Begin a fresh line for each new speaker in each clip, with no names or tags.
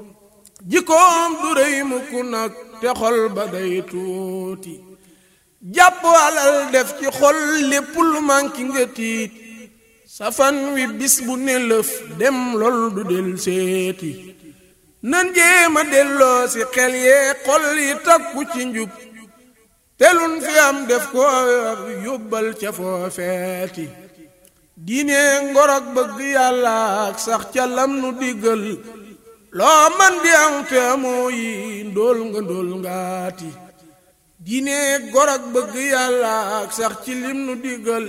jikkoom du rëy mukk nag te xol ba day tuuti jàpp alal def ci xol lépp lu manki nga tiit safan wi bis bu ne lëf dem lool du del seeti nan jéema delloo si xel yee xol yi takku ci njub telun fi am def ko yóbbal ca foofeeti diine ngorog bëgg yàlla ak sax ca lam nu diggal loo man di am te amoo yi ndóol nga ndóol ngaati diine ngorog bëgg yàlla ak sax ci lim nu diggal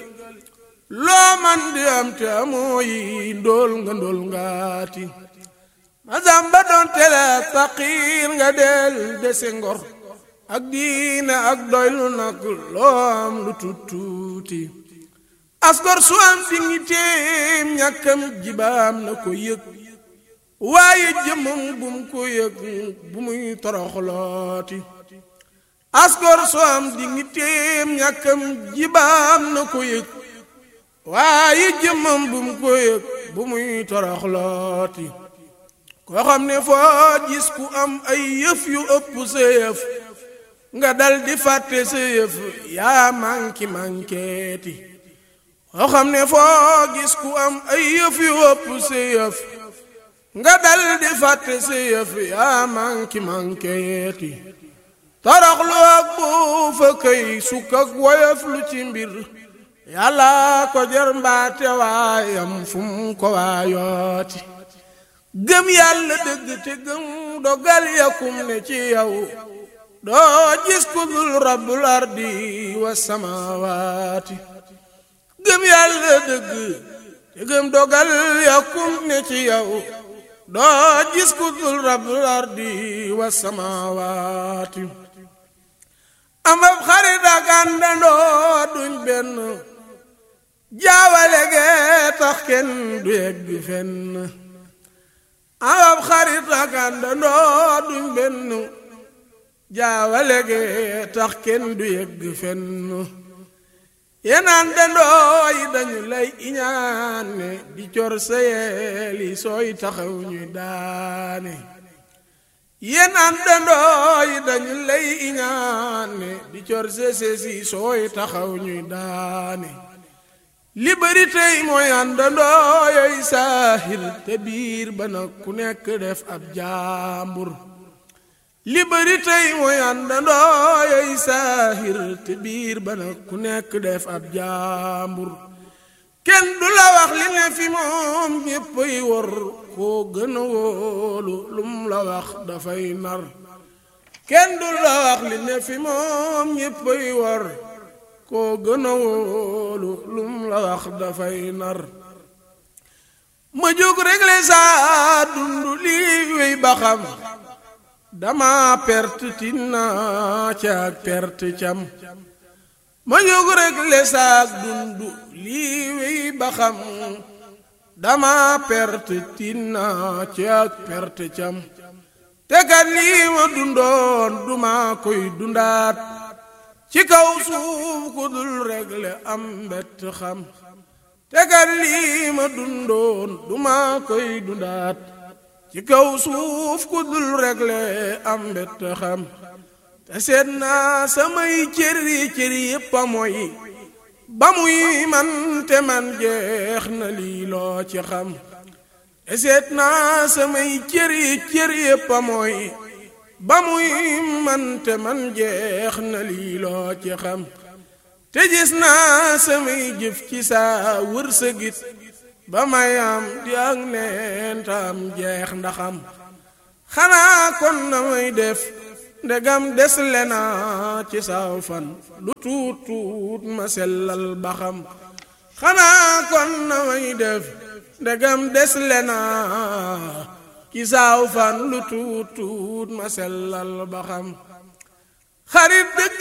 loo man di am te amoo yi ndóol nga ndóol ngaati masamba doon tele faqiir nga del dese ngor ak diine ak doylu nag loo am lu tuuti asgor su am dignitéem ñàkkam jibaam na ko yëg waaye jëmmam bum ko yëg bu muy toroxlooti asgor su am dignitéem ñàkkam jibaam na ko yëg waaye jëmmam bum ko yëg bu muy toroxlooti koo xam ne foo gis ku am ay yëf yu ëpp sa yëf nga dal di fàtte sa yëf yaa manki mankeeti koo xam ne foo gis ku am ay yëf yu ëpp sa yëf nga dal di fàtte sa yëf yaa manki mankeeti toroxlu ak buufa këy sukk ak woyof lu ci mbir yàlla ko jar mbaate waayam fu mu ko waayooti gëm yàlla dëgg te gëm dogal yakum ne ci yow doo gis ku dul rabbul ardi wa samawaati gëm yàlla dëgg te gëm dogal yakum ne ci yow doo gis ku dul rabbul ardi wa samawaati am ab xarit ak àndandoo duñ benn jaawale gee tax kenn du yegg fenn am xarit ak àndandoo duñ benn jaawale ge tax kenn du yegg fenn yéen àndandoo yi dañu lay iñaane di cor sa yeeli sooy taxaw ñuy daane yéen àndandoo yi dañu lay iñaane di cor sa seesi sooy taxaw ñuy daane li bari tey mooy àndandoo yooyu saahir te biir ba nag ku nekk def ab jaambur li bari tey mooy àndandoo yooyu saahir te biir ba nag ku nekk def ab jaambur kenn du la wax li ne fi moom ñéppay wor koo gën a wóolu lum la wax dafay nar kenn du la wax li ne fi moom ñéppay wor koo gën a wóolu lum la wax dafay nar ma jóg réglé saa dund lii wéy ba xam dama perte tinna ca ak perte cam ma jóg réglé saa dund lii wéy ba xam dama perte tinna ca ak perte cam te kat lii ma dundoon duma koy dundaat ci kaw suuf ku dul regle am mbett xam te kat lii ma dundoon duma koy dundaat ci kaw suuf ku dul regle am mbett xam te seet naa samay cëri cëri yépp a mooy ba muy man te man jeex na lii loo ci xam te seet naa samay cëri cëri yépp a mooy ba muy man te man jeex na lii loo ci xam te gis naa samay jëf ci saa wërsëgit ba may am di ak neen tam jeex ndaxam xanaa kon na may def ndegam des lena ci saaw fan lu tuut tuut ma sellal ba xam xanaa kon na may def ndegam des lena ci saaw fan lu tuut tuut ma sellal ba xam xarit dëgg